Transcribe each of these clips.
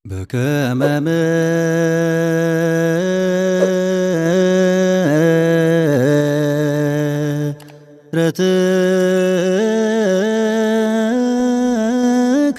በከመ ምሕረትከ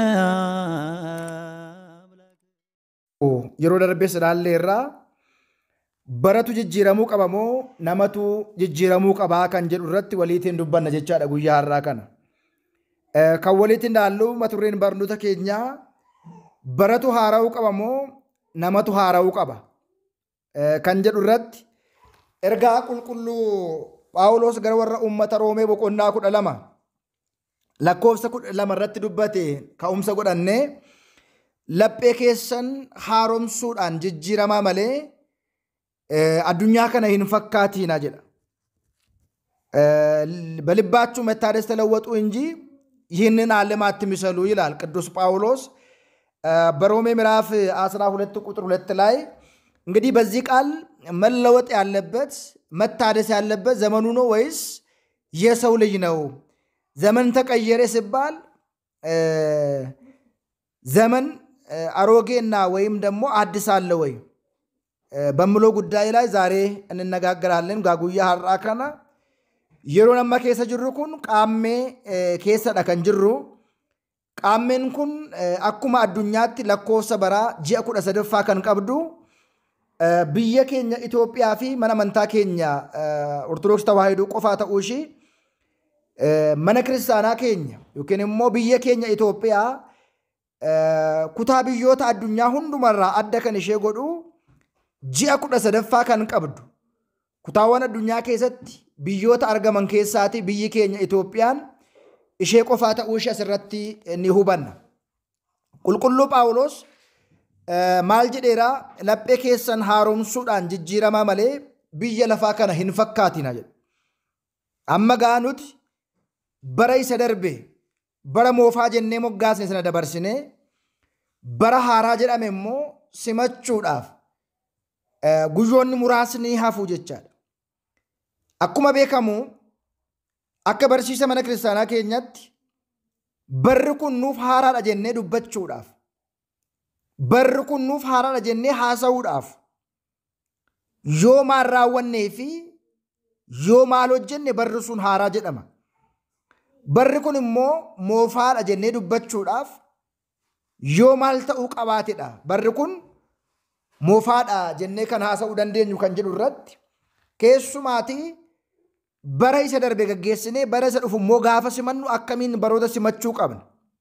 yeroo darbee ilaalle irraa baratu jijjiiramuu qaba moo namatu jijjiiramuu qabaa kan jedhu irratti waliitiin dubbanna jechaadha guyyaa har'aa kana. Eh, Kan waliitiin ilaallu maturreen barnoota keenyaa baratu haara'uu qaba moo namatu haara'uu qaba Eh, kan jedhu irratti ergaa qulqulluu Phaawulos gara warra uummata Roomee boqonnaa kudha lama lakkoofsa kudha lama irratti dubbate ka'umsa godhannee laphee keessan haaromsuudhaan jijjiiramaa malee eh, addunyaa kana hin fakkaatiina jedha. Eh, በልባችሁ መታደስ ተለወጡ እንጂ ይህንን ዓለም አትምሰሉ ይላል ቅዱስ ጳውሎስ እ፣ በሮሜ ምዕራፍ 12 ቁጥር 2 ላይ እንግዲህ በዚህ ቃል መለወጥ ያለበት መታደስ ያለበት ዘመኑ ነው ወይስ የሰው ልጅ ነው? ዘመን ተቀየረ ሲባል እ፣ ዘመን እ፣ አሮጌና ወይም ደግሞ አዲስ አለ ወይ እ፣ በሚለው ጉዳይ ላይ ዛሬ እንነጋገራለን። ጋጉያ ሀራ ከና yeroon amma keessa jirru kun qaammee eh, keessadha kan jirru. Qaammeen kun eh, akkuma addunyaatti lakkoofsa baraa ji'a kudha sadaffaa kan qabdu eh, biyya keenya Itoophiyaa fi mana amantaa keenya eh, Ortodoksii Tawaahidoo qofaa ta'uu ishii eh, mana kiristaanaa keenya yookiin immoo biyya keenya Itoophiyaa eh, kutaa biyyoota addunyaa hundumarraa adda kan ishee godhu ji'a kudha sadaffaa kan qabdu. Kutaawwan addunyaa keessatti biyyoota argaman keessaati biyyi keenya Itoophiyaan ishee qofaa ta'uu ishee asirratti ni hubanna. Qulqulluu Phaawulos eh, maal jedheeraa laphee keessan haaromsuudhaan jijjiiramaa malee biyya lafaa kana hin fakkaatina jedha. Amma gaa nuti bara isa darbe bara moofaa jennee moggaasne sana dabarsinee bara haaraa jedhame immoo simachuudhaaf eh, guyyoonni muraasni hafu jechaadha. Akkuma beekamu akka barsiisa mana kiristaanaa keenyatti barri kun nuuf haaraadha jennee dubbachuudhaaf barri kun nuuf haaraadha jennee haasa'uudhaaf yoo maal raawwannee fi yoo maal hojjenne barri sun haaraa jedhama. Barri kun immoo moofaadha jennee dubbachuudhaaf yoo maal ta'uu qabaatedha. Barri kun moofaadha jennee kan haasa'uu dandeenyu kan jedhu irratti keessumaatii bara isa darbe gaggeessinee bara isa dhufu immoo gaafa simannu akkamiin baroota simachuu qabna.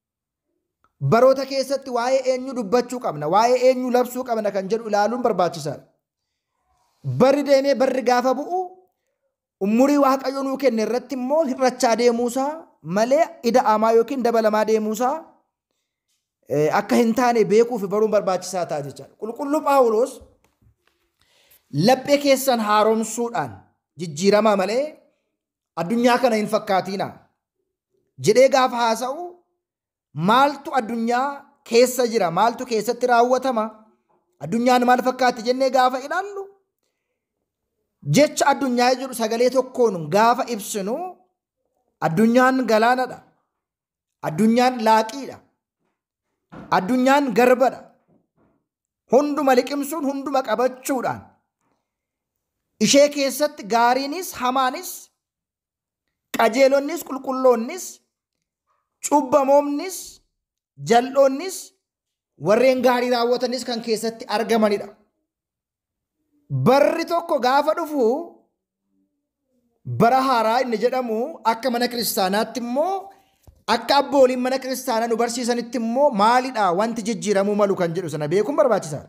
Baroota keessatti waa'ee eenyu dubbachuu qabna, waa'ee eenyu labsuu qabna kan jedhu ilaaluun barbaachisaadha. Barri deemee barri gaafa bu'u umurii waaqayyo nuu kenne irratti immoo hir'achaa deemuusaa malee ida'amaa yookiin dabalamaa deemuusaa eh, akka hin taane beekuu fi baruun barbaachisaa ta'a jechaadha. Qulqulluu Phaawulos laphee keessan haaromsuudhaan jijjiiramaa malee addunyaa kana hin fakkaatiina jedhee gaafa haasa'u maaltu addunyaa keessa jira maaltu keessatti raawwatama addunyaan maal fakkaatti jennee gaafa ilaallu jecha addunyaa jedhu sagalee tokkoon gaafa ibsinu addunyaan galaanadha addunyaan laaqiidha addunyaan garbadha hunduma liqimsuun hunduma qabachuudhaan ishee keessatti gaariinis hamaanis qajeelonnis qulqulloonnis cubbamoonnis jal'oonnis warreen gaarii raawwatanis kan keessatti argamanidha. Barri tokko gaafa dhufu bara haaraa inni jedhamu akka mana kiristaanaatti immoo akka abbooliin mana kiristaanaa nu barsiisanitti immoo maalidha wanti jijjiiramuu malu kan jedhu sana beekuun barbaachisaadha.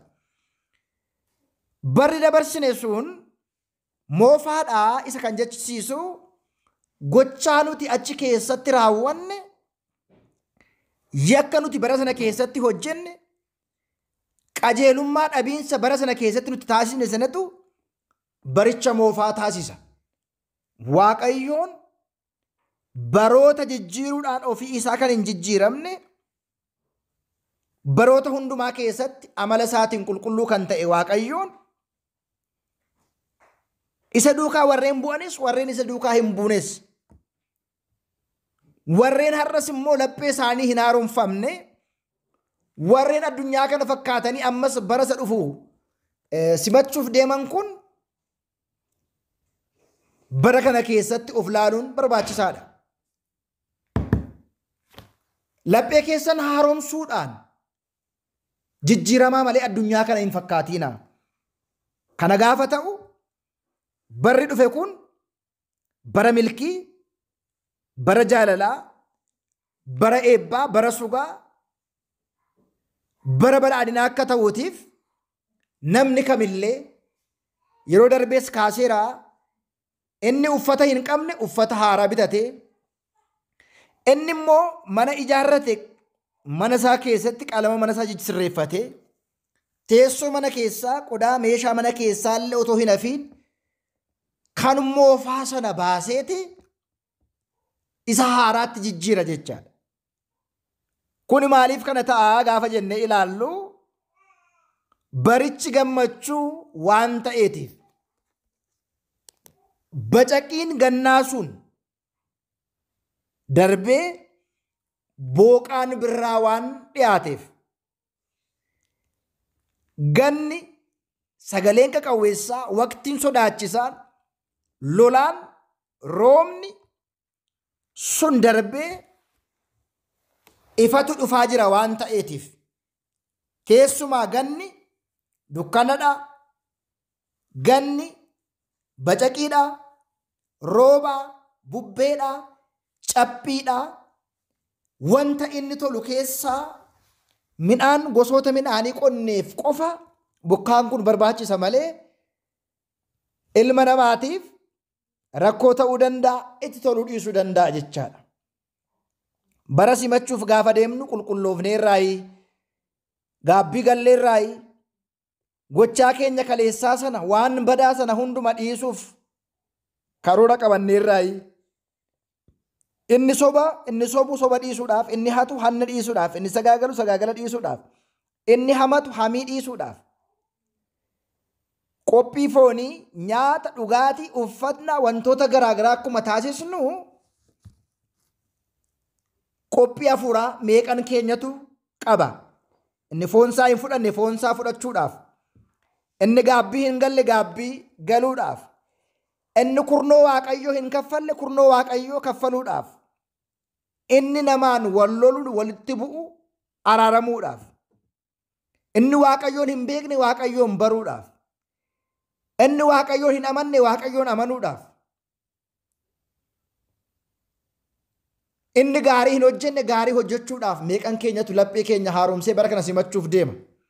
Barri dabarsine sun moofaadhaa isa kan jechisiisu gochaa nuti achi keessatti raawwanne yakka nuti bara sana keessatti hojjenne qajeelummaa dhabiinsa bara sana keessatti nuti taasisne sanatu baricha moofaa taasisa. Waaqayyoon baroota jijjiiruudhaan ofii isaa kan hin jijjiiramne baroota hundumaa keessatti amala isaatiin qulqulluu kan ta'e waaqayyoon isa duukaa warreen bu'anis warreen isa duukaa hin buunes warreen har'as immoo laphee isaanii hin haaromfamne warreen addunyaa kana fakkaatanii ammas bara isa dhufu simachuuf deeman kun bara kana keessatti of laaluun barbaachisaadha. Laphee keessan haaromsuudhaan jijjiiramaa malee addunyaa kana hin fakkaatiina. Kana gaafa ta'u barri dhufe kun bara milkii, bara jaalalaa, bara eebbaa, bara sugaa, bara badhaadhinaa akka ta'uutiif namni kamillee yeroo darbees kaaseeraa inni uffata hin qabne uffata haaraa bitatee inni immoo mana ijaarrate mana isaa keessatti qalama mana isaa sirreeffatee teessoo mana keessaa qodaa meeshaa mana keessaa illee otoo hin hafiin kan moofaa sana baaseeti isa haaraatti jijjiira jechaadha. Kun maaliif kana ta'a gaafa jennee ilaallu barichi gammachuu waan ta'eetiif bacaqiin gannaa sun darbee booqaan birraa waan dhiyaateef ganni sagaleen qaqawweessaa waqtiin sodaachisaan lolaan roobni sun darbee ifatu dhufaa jira waan ta'eetiif keessumaa ganni dukkanadha ganni bacaqiidha rooba bubbeedha cabbiidha wanta inni tolu keessaa midhaan gosoota midhaanii qonneef qofa bokkaan kun barbaachisa malee ilma namaatiif rakkoo ta'uu danda'a itti toluu dhiisuu danda'a jechaadha. Bara simachuuf gaafa deemnu qulqulloofneerraayi gaabbii galleerraayi gochaa keenya kaleessaa sana waan badaa sana hunduma dhiisuuf karoora qabanneerraayi. Inni soba inni sobu soba dhiisuudhaaf inni hatu hanna dhiisuudhaaf inni sagaagalu sagaagala dhiisuudhaaf inni hamatu hamii dhiisuudhaaf qophii foonii nyaata dhugaatii uffata wantoota garaagaraa akkuma taasisnu qophii hafuuraa meeqan keenyatu qaba inni foonsaa hin fudhanne foonsaa fudhachuudhaaf inni gaabbii hin galle gaabbii galuudhaaf inni kurnoo waaqayyoo hin kaffalle kurnoo waaqayyoo kaffaluudhaaf inni namaan wal lolu walitti bu'u araaramuudhaaf inni waaqayyoon hin beekne waaqayyoon baruudhaaf inni waaqayyoon hin amanne waaqayyoon amanuudhaaf inni gaarii hin hojjenne gaarii hojjechuudhaaf meeqan keenyatu laphee keenya haaromsee bara kana simachuuf deema.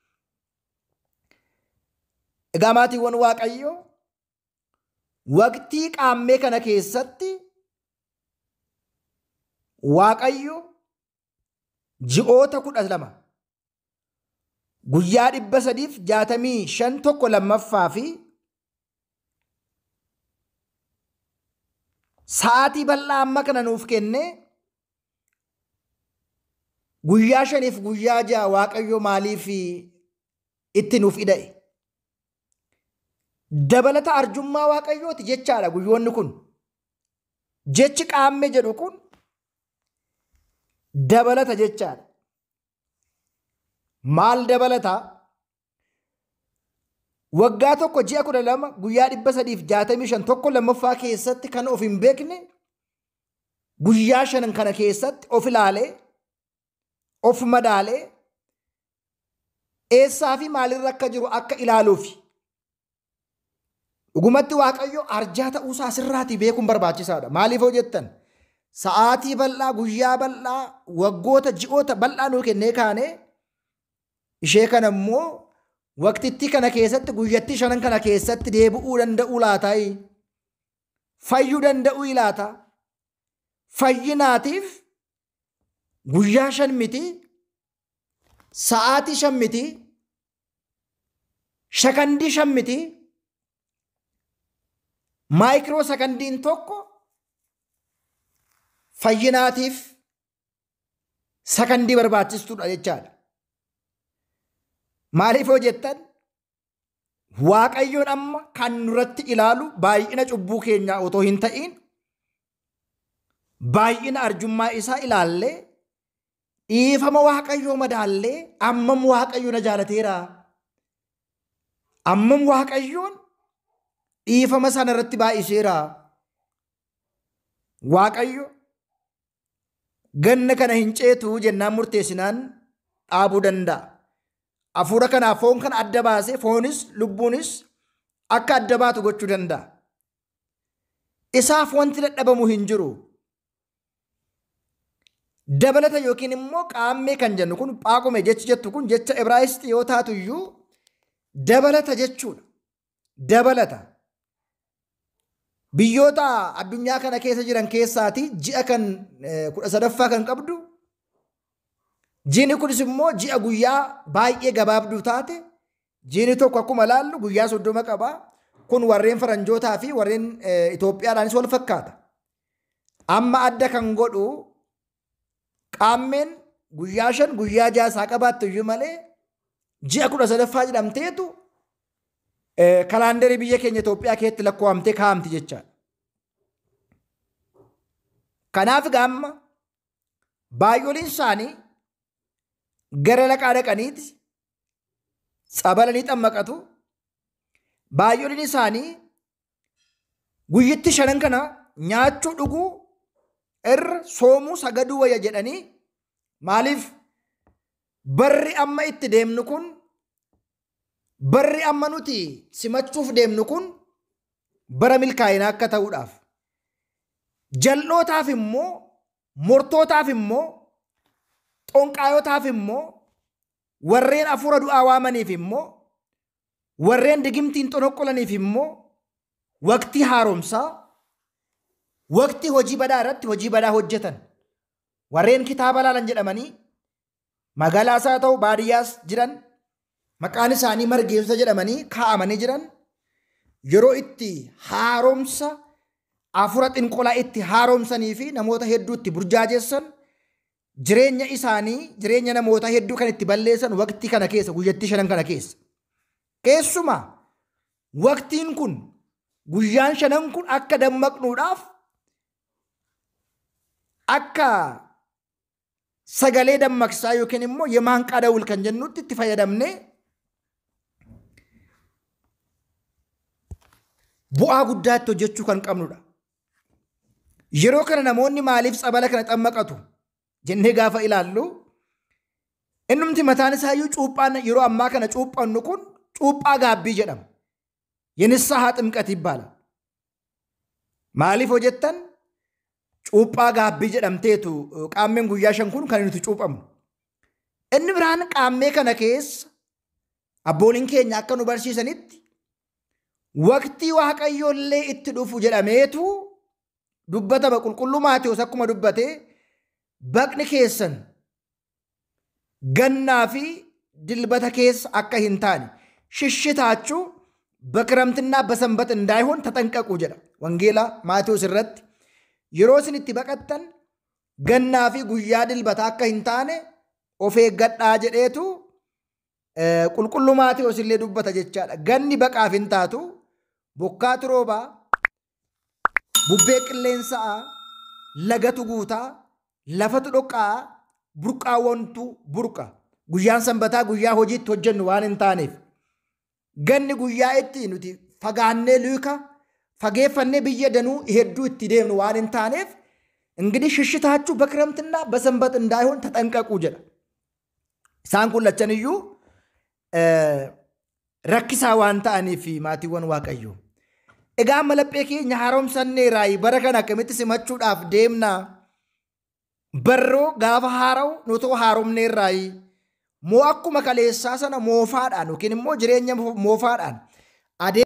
Egaa maatiiwwan waaqayyoo waqtii qaammee kana keessatti waaqayyo ji'oota kudha lama guyyaa dhibba sadiif jaatamii shan tokko lammaffaa fi sa'aatii bal'aa amma kana nuuf kennee guyyaa shaniif guyyaa ja'a waaqayyo maaliif itti nuuf ida'e dabalata arjummaa waaqayyooti jechaadha guyyoonni kun jechi qaamme jedhu kun dabalata jechaadha maal dabalata waggaa tokko ji'a kudha lama guyyaa dhibba sadiif jaatamii shan tokko lammaffaa keessatti kan of hin beekne guyyaa shanan kana keessatti of ilaalee of madaalee eessaa fi maalirra akka jiru akka ilaaluufi dhugumatti waaqayyo arjaa ta'uusaa asirraatii beekuun barbaachisaadha maaliif hoo jettan sa'aatii bal'aa guyyaa bal'aa waggoota ji'oota bal'aa nuu kennee kaane ishee kana immoo waqtittii kana keessatti guyyattii shanan kana keessatti deebi'uu danda'uu laataayi fayyuu danda'uu laata fayyinaatiif guyyaa shan miti sa'aatii shan miti shakandii shan miti maayikiroo sakandiin tokko fayyinaatiif sakandii barbaachistuudha jechaadha. Maaliif yoo jettan waaqayyoon amma kan nurratti ilaalu baay'ina cubbuu keenyaa otoo hin ta'in baay'ina arjummaa isaa ilaallee dhiifama waaqayyoo madaallee ammam waaqayyo na jaalateera. Ammam waaqayyoon dhiifama sana irratti baay'iseera. Waaqayyo ganna kana hin ceetu jennaan murteessinaan dhaabuu danda'a. Hafuura kanaaf foon kana adda baasee foonis lubbuunis akka adda baatu gochuu danda'a. Isaaf wanti dadhabamu hin jiru. Dabalata yookiin immoo qaammee kan jennu kun phaaqume jechi jettu kun jecha Ibraayisxii yoo taatu iyyuu dabalata jechuudha. Dabalata. Biyyoota addunyaa kana keessa jiran keessaati ji'a kan kudha sadaffaa kan qabdu jiini kunis immoo ji'a guyyaa baay'ee gabaabduu taate jiini tokko akkuma laallu guyyaa soddoma qaba. Kun warreen faranjootaa fi warreen Itoophiyaadhaanis wal fakkaata. Amma adda kan godhu qaammeen guyyaa shan guyyaa ja'a isaa qabaattu iyyuu malee ji'a kudha sadaffaa jedhamteetu kalaandarii biyya keenya Itoophiyaa keessatti lakkoofamtee kaa'amti jechaadha. Kanaaf gaamma baay'ooliin isaanii gara laqaa dhaqaniiti sabalanii xammaqatu. Baay'ooliin isaanii guyyitti shanan kana nyaachuu dhuguu irra soomuu sagaduu wayya jedhanii maaliif barri amma itti deemnu kun barri amma nuti simachuuf deemnu kun bara milkaa'inaa akka ta'uudhaaf jal'ootaaf immoo mortootaaf immoo xonqaayotaaf immoo warreen hafuura du'aa waamaniif immoo warreen digimtiin xonoqqolaniif immoo waqtii haaromsaa waqtii hojii badaa irratti hojii badaa hojjetan warreen kitaaba laalan jedhamanii magaalaas haa ta'u baadiyyaas jiran maqaan isaanii margeessota jedhamanii kaa'amanii jiran yeroo itti haaromsa hafuura xinqolaa itti haaromsanii fi namoota hedduu itti burjaajessan jireenya isaanii jireenya namoota hedduu kan itti balleessan waqtii kana keessa guyyattii shanan kana keessa. Keessumaa waqtiin kun guyyaan shanan kun akka dammaqnuudhaaf akka sagalee dammaqsaa yookiin immoo yemaan qadawul kan jennutti itti fayyadamnee bu'aa guddaatti hojjechuu kan qabnudha. Yeroo kana namoonni maaliif sabala kana xammaqatu jennee gaafa ilaallu innumti mataan isaayyuu cuuphaan yeroo ammaa kana cuuphannu kun cuuphaa gaabbii jedhama. Yenissaa haa ximqati ibbaala. Maaliif hojjettan cuuphaa gaabbii jedhamteetu qaammeen guyyaa shan kun kan nuti cuuphamnu. Inni biraan qaammee kana keessa abbooliin keenya akka nu barsiisanitti waqtii waaqayyoollee itti dhufu jedhameetu dubbatama qulqulluu Maatewos akkuma dubbatee baqni keessan gannaa fi dilbata keessa akka hin taane shishshitaachuu በክረምትና በሰንበት እንዳይሆን ተጠንቀቁ ጀዳ ወንጌላ ማቴዎስ irratti yeroo isin itti baqattan gannaa fi guyyaa dilbata akka hin taane of eeggadhaa jedheetu qulqulluu Maatewos illee dubbata jechaadha. Ganni baqaaf hin taatu bokkaatu roobaa bubbee qilleensaa lagatu guutaa lafatu dhoqqaa burqaawwantu burqa guyyaan sanbataa guyyaa hojiitti hojjennu waan hin taaneef ganni guyyaa itti nuti fagaannee luka fageeffannee biyya danuu hedduu itti deemnu waan hin taaneef እንግዲህ ሽሽታችሁ በክረምትና በሰንበት እንዳይሆን ተጠንቀቁ ጀዳ isaan kun lachan iyyuu rakkisaa waan ta'aniif maatiiwwan waaqayyo egaa malaphee keenya haaromsanneeraayi bara kana akkamitti simachuudhaaf deemna barroo gaafa haara'u nutoo haaromneerraayi moo akkuma kaleessaa sana moofaadhaan yookiin immoo jireenya moofaadhaan